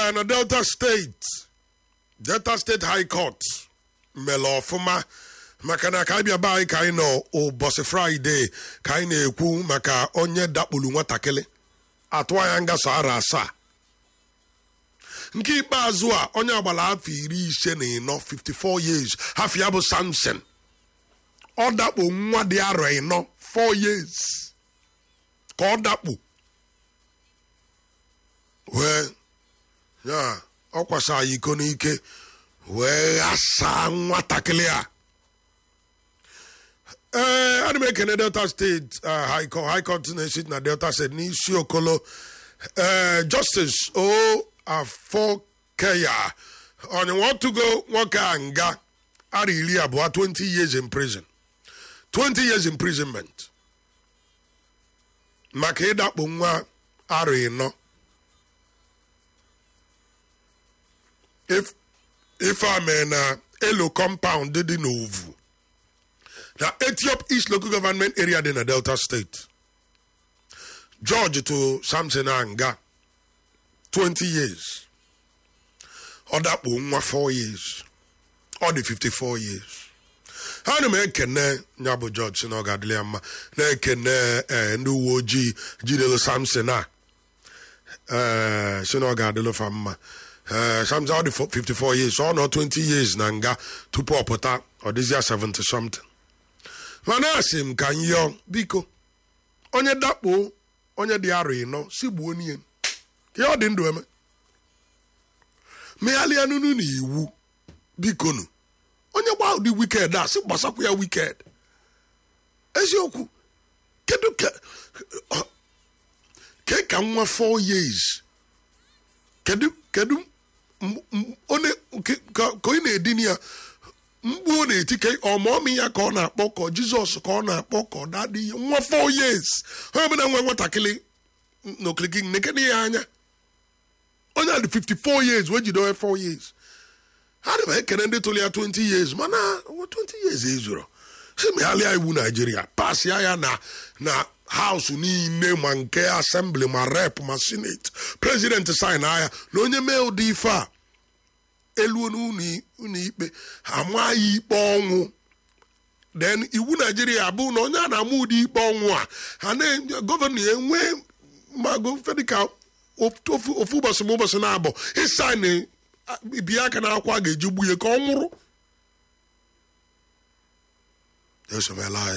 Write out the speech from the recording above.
ee na delta steeti delta steeti high court mere ọfụma maka na ka anyị bịa be anyị ka anyị nọ ụbọchị fraịde ka anyị na-ekwu maka onye dakpuru nwatakịrị atụ anya ngaso ara asaa nke ikpeazụ a onye agbara afọ iri ise na ịnọ 54 years hafọ ya bụ samson ọ dakpo nwa dị arọ ịnọ 4 years ka ọ dakpo wee ya ọ kwasa ya iko n'ike wee ghasaa nwatakịrị a ee ana m ekene delta steeti high court high court na-esite na delta steeti n'isi okolo ee justice o afọkeya onyenwe ọtụgo nwoke a nga ara iri abụọ 20 years in prison 20 years imprisonment maka ịdakpo nwa ara ịnọ ife a mee na elo compound dị n'ovu na etiop east local government area dị na delta state george to samson anga 20 years ọ dakpo nwa 4 years ọ dị 54 years ha na m ekene ya bụ george si na ọ ga-adịrị ya mma na-ekene ndị uwe ojii jidelu samson a si na ọ ga-adịlụ fa mma samson ọ dị 54 years ọ nọ 20 years na nga tupu ọ pụta ọ dịzịa 70 something mana asị m ka nyọ biko onye dakpo onye dị arọ ịnọ si gbuo n'ihe ihe ọ dị ndụ eme meghalịa nunu na iwu bikonu onye gba ụdị wiked a sị gbasakwa ya wiked eziokwu kedu ke ka nwa 4 years kedu kedu onye ka onye na-edini ya mgbu ọ na-eti ka ọmụọmị ya ka ọ na-akpọ ka jizọs ka ọ na-akpọ ka ọ dadị ihe nwa 4 years onye ọbụla nwe nwatakịrị n'okirikiri nekene ya anya onye a dị 54 years wee jide onye 4 years ha dị m ekene ndị tụrụ ya 20 years mana 20 years ezuro si meghalịa iwu naijiria pasịa ya na na haus niile ma nke asembli ma rep ma senate prezidenti sin agha na onye mee ụdị ife a eluo n'ụlọ ikpe ama ya ikpe ọnwụ then iwu naijiria abụ na onye a na-ama ụdị ikpe ọnwụ a ha na gọvanọ ya enwee mago fedịka ofu ụbọchị ma ụbọchị na-abụ ịsaịn bie aka na akwa ga-eji gbuye ka ọ nwụrụ esomela anyị